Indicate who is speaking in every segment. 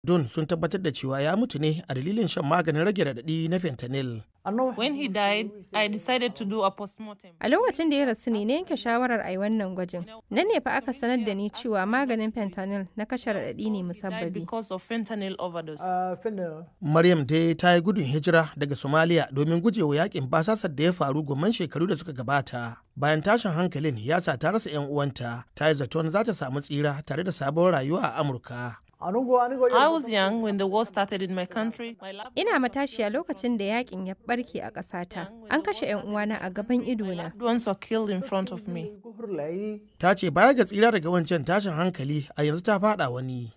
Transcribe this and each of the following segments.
Speaker 1: Don sun tabbatar da cewa ya mutu ne a dalilin shan maganin rage raɗaɗi na fentanyl.
Speaker 2: When he died, I decided to do a postmortem.
Speaker 3: A lokacin da ya rasu ne na yanke shawarar a yi wannan gwajin. Nan ne fa aka sanar da ni cewa maganin fentanyl na kashe raɗaɗi ne
Speaker 2: Died
Speaker 3: musabbabi.
Speaker 2: because of fentanyl overdose.
Speaker 1: Maryam dai ta yi gudun hijira daga Somalia domin gujewa yakin basasar da ya faru gomman shekaru da suka gabata. Bayan tashin hankalin ya sa ta rasa 'yan uwanta, ta yi zaton za ta samu tsira tare da sabon rayuwa a Amurka.
Speaker 2: I was young when the war started in my country. My lab
Speaker 3: Ina matashiya lokacin da yakin ya barke a ƙasata. An kashe 'yan uwana a gaban idona.
Speaker 2: loved ones were killed in front of me.
Speaker 1: Ta ce baya ga tsira daga wancan tashin hankali a yanzu ta fada wani.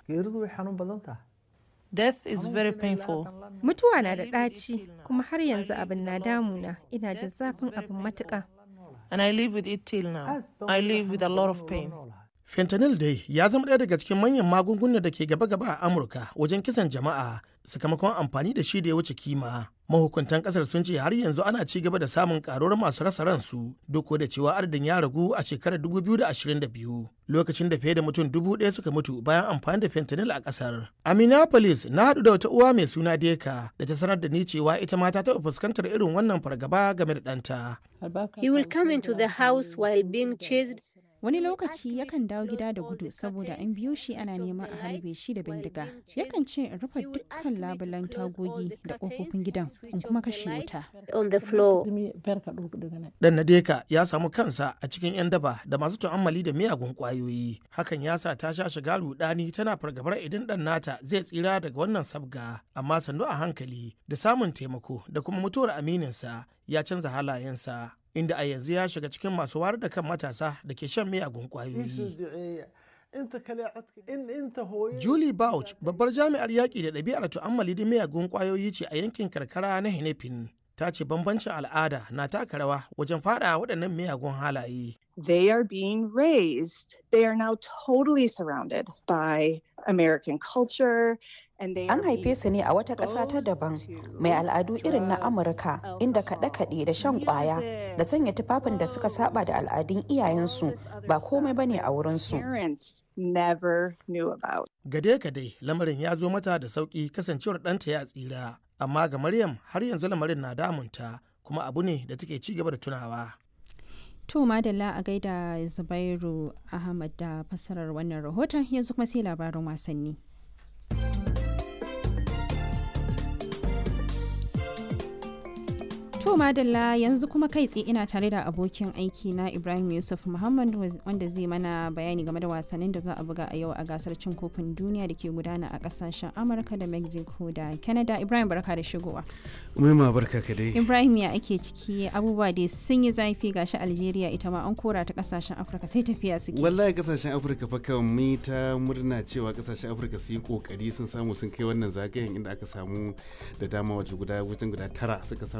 Speaker 2: Death is very painful.
Speaker 3: Mutuwa na da ɗaci kuma har yanzu abin na damuna. Ina jin zafin abin matuƙa.
Speaker 2: And I live with it till now. I live with a lot of pain.
Speaker 1: Fentanyl dai ya zama ɗaya daga cikin manyan magungunan da ke gaba-gaba a Amurka wajen kisan jama'a sakamakon amfani da shi da ya wuce kima. Mahukuntan ƙasar sun ce har yanzu ana ci gaba da samun ƙaruwar masu rasa ransu duk da cewa adadin ya ragu a shekarar 2022 lokacin da fiye da mutum dubu ɗaya suka mutu bayan amfani da fentanyl a ƙasar. A Minneapolis na haɗu da wata uwa mai suna Deka da ta sanar da ni cewa ita ma ta taɓa fuskantar irin wannan fargaba game da ɗanta.
Speaker 4: He will come into the house while being chased.
Speaker 5: Wani lokaci yakan dawo gida da gudu saboda an biyo shi ana neman a harbe shi da bindiga. Yakan ce in rufe dukkan labulan tagogi da ƙofofin gidan in kuma kashe wuta.
Speaker 4: On the floor.
Speaker 1: Dan Nadeka ya samu kansa a cikin 'yan daba da masu tu'ammali da miyagun kwayoyi. Hakan ya sa ta sha shiga rudani tana fargabar idan dan nata zai tsira daga wannan sabga. Amma sannu a hankali da samun taimako da kuma mutuwar amininsa ya canza halayensa. Inda a yanzu ya shiga cikin masu wayar da kan matasa da ke shan miyagun kwayoyi. Julie Bouch, babbar jami'ar yaƙi da ɗabi'ar tu'ammali da miyagun ƙwayoyi ce a yankin karkara na Henefin. Ta ce bambancin al'ada na taka rawa wajen faɗa waɗannan miyagun halaye.
Speaker 6: they are being raised. They are now totally surrounded by American culture and they
Speaker 7: An
Speaker 6: are being
Speaker 7: haife su ne a wata ƙasa ta
Speaker 6: exposed
Speaker 7: daban
Speaker 6: to
Speaker 7: mai al'adu irin na
Speaker 6: drugs,
Speaker 7: Amurka inda kaɗe-kaɗe da shan ƙwaya da sanya tufafin da suka saba da al'adun iyayensu ba komai bane a wurinsu.
Speaker 6: parents never knew about.
Speaker 1: Gade-gade lamarin ya zo mata da sauƙi kasancewar ɗanta ya tsira. Amma ga Maryam har yanzu lamarin na damunta kuma abu ne da take ci gaba da tunawa.
Speaker 5: To madalla a gaida Zubairu Ahmad da fassarar wannan rahoton yanzu kuma sai labarin wasanni. To madalla yanzu kuma kai tsaye ina tare da abokin aiki na Ibrahim Yusuf Muhammad waz- wanda zai mana bayani game da wasannin da za a buga a yau a gasar cin kofin duniya da ke gudana a kasashen Amurka da Mexico da Canada. Ibrahim barka da shigowa.
Speaker 8: Umaima barka ka dai.
Speaker 5: Ibrahim ya ake ciki abubuwa dai sun yi zafi gashi Algeria ita ma an kora ta kasashen Afirka sai tafiya suke.
Speaker 8: Wallahi kasashen Afirka fa kan mun ta murna cewa kasashen Afirka su yi kokari sun samu sun kai wannan zagayen inda aka samu da dama waje guda wajen guda tara suka samu